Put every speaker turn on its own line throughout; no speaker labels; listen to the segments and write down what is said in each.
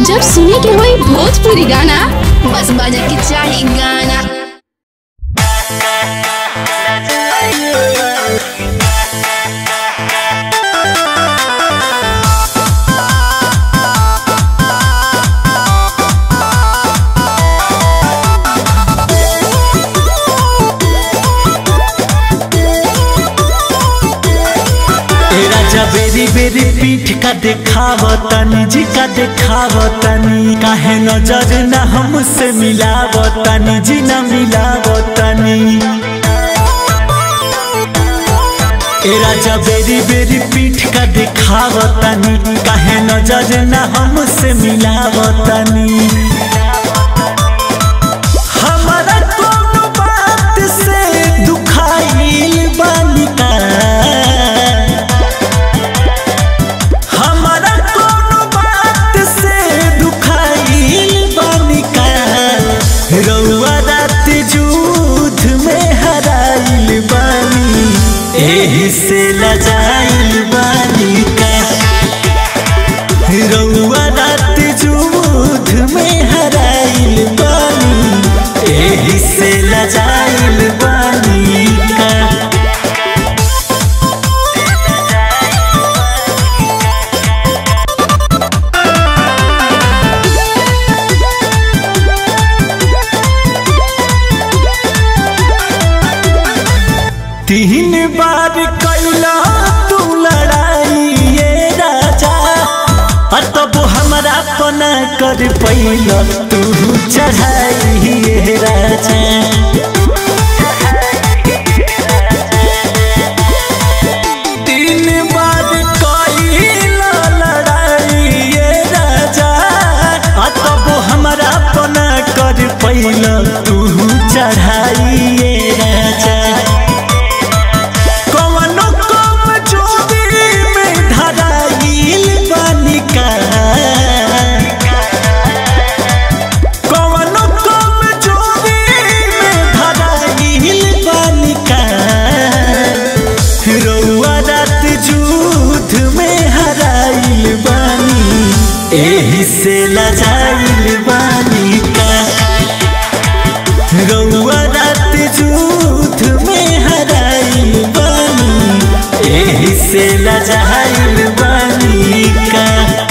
जब सुने के होई भोजपुरी गाना बस बजे के चाही गाना
ए राजा बेरी बेरी पीठ का देखावतनी जी का देखावतनी काहे नजर न हमसे मिलावतनी जी न मिलावतनी ए राजा बेरी बेरी पीठ का देखावतनी काहे नजर न हमसे मिलावतनी हमारा कोनो बात से दुखाइल बानी का हमारा कोनो बात से दुखाइल बानी का रउआ रात जूथ में हराइल बानी एही से लजाइल बानी का रउआ रात जूथ में हराइल बानी एही से लजाइल बानी का तीन बार कैला तू लड़ाई ये राजा और तब हमारा पना कर पैला तू चढ़ाई ये राजा तीन बार कैला लड़ाई ये राजा और तब हमारा पना कर पैला तू चढ़ाई ये राजा कवनो कम चोरी में धराइल बानिका कवनो कम चोरी में धराइल बानिका रउआ रात जूथ में हराइल बानी एही से लजाइल बानिका रउआ रात जूथ में हराइल बानी एही से लजाइल बानी का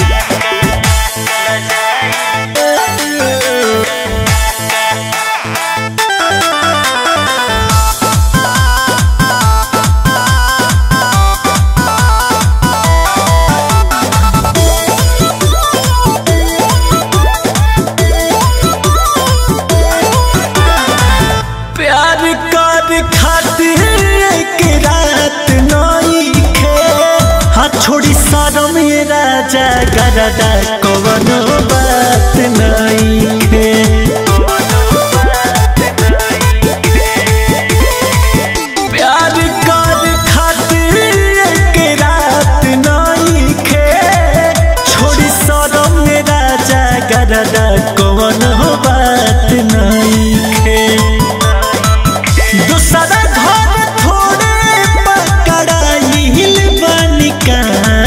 प्यार कर खातिर एक रात नई खे हाथ छोड़ी सारो मेरा जागरदा कवनो बात नई खे प्यार कर खातिर एक रात नई खे छोड़ी सारो मेरा जागरदा कवनो बात नई खे दूसरा घर थोड़े पकड़ाइल बनिका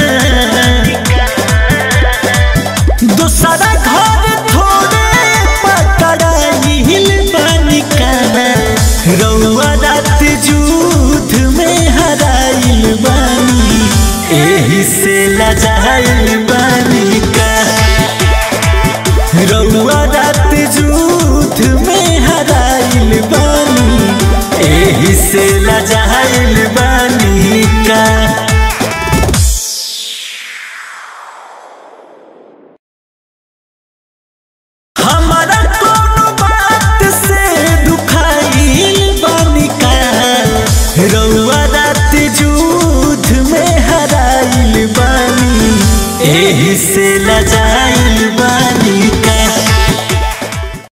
दूसरा घर थोड़े पकड़ाइल बनिका रउआ रात जूथ में हराइल बानी एही से लजाइल बनिका रउआ रात जूथ में हराइल बानी एही से लजाइल बानी का